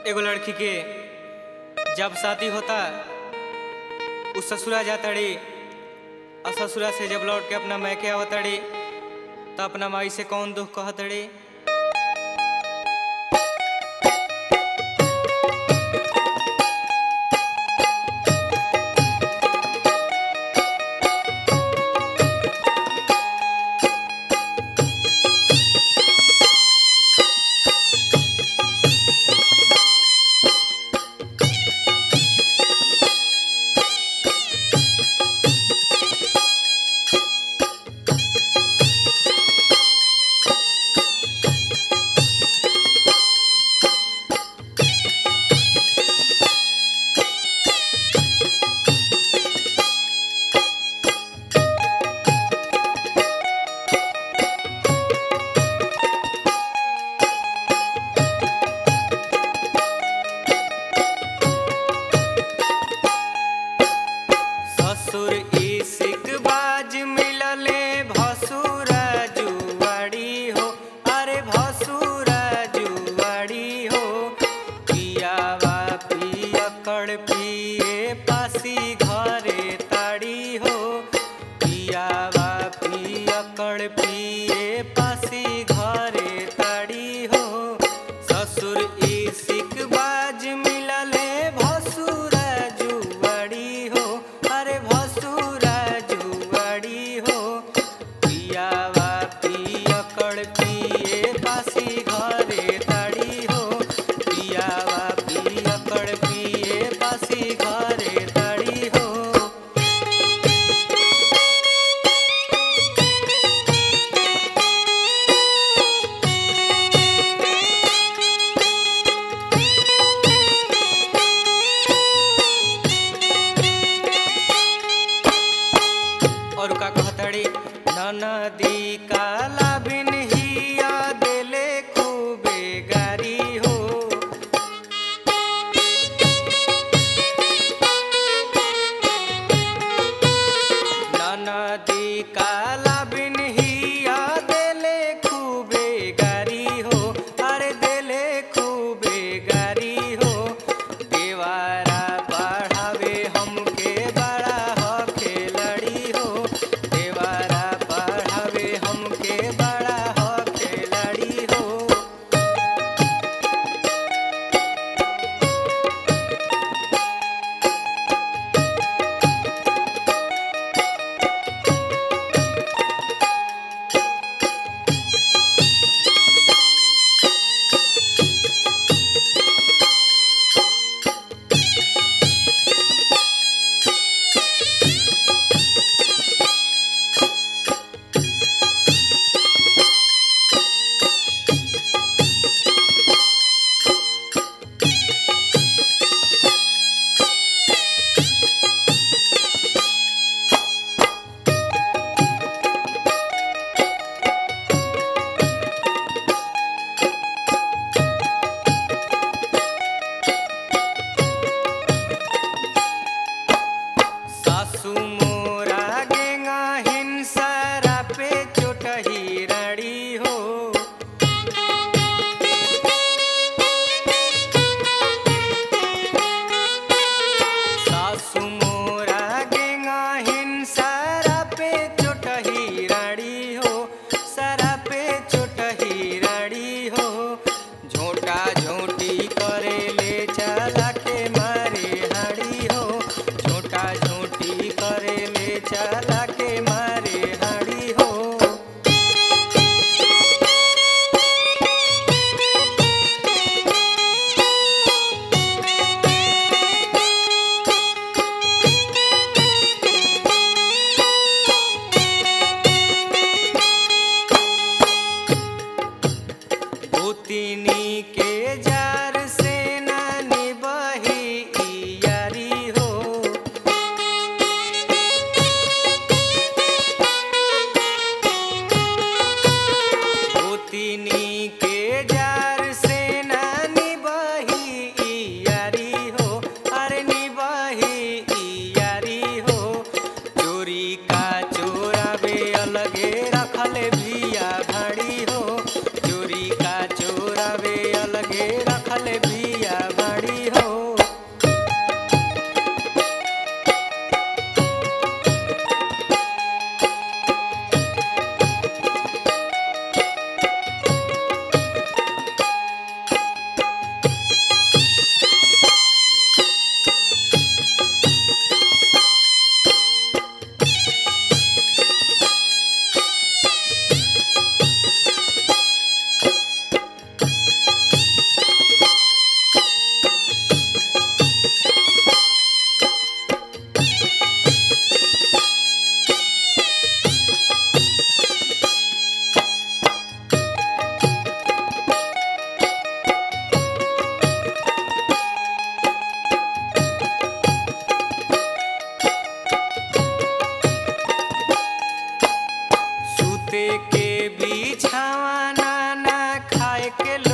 एगो लड़की के जब शादी होता उ ससुरा जातड़ी और ससुरा से जब लौट के अपना मैके आवतड़ी तो अपना माई से कौन दुख कहतड़ी ससुर इसिक बाज मिलले भसुरा जुआड़ी हो अरे भसुरा जुआड़ी हो पियावा पियकड़ पिए पासी घरे ताड़ी हो पियावा पियकड़ पिए पासी घरे ताड़ी हो ससुर इसिक बाज मिलले भसुरा जुआड़ी हो अरे भसुरा जुआड़ी हो पियावा पियकड़ पिए पासी घरे ताड़ी हो पियावा पियकड़ पिए पासी घरे ताड़ी हो और का कहतड़ी ननदी काला बिन हिया देले खूबे गारी हो ननदी काला बिन हिया देले खूबे गारी हो अरे देले खूबे गारी हो देवारा पढ़ावे हमके बड़ा हो खेलड़ी हो देवारा पढ़ावे हमके बड़ा हो खेलड़ी हो सासू मोरा गेंगा हिंसरा पे चोटही रड़ी हो सासू मोरा गेंगा हिंसरा पे चोटही रड़ी हो सरा पे चोटही रड़ी हो झोटा झोटी करे ले चला के मारे हड़ी हो झोटा झोटी करे ले चला के मारे हड़ी हो भूतिनी के जार से नानी बही यारी हो भूतिनी के जार से नानी बही यारी हो अरे निबही यारी हो चोरी का चोरावे अलगे रखले भिया भाड़ी हो चोरी का चोरावे अलगे रखले के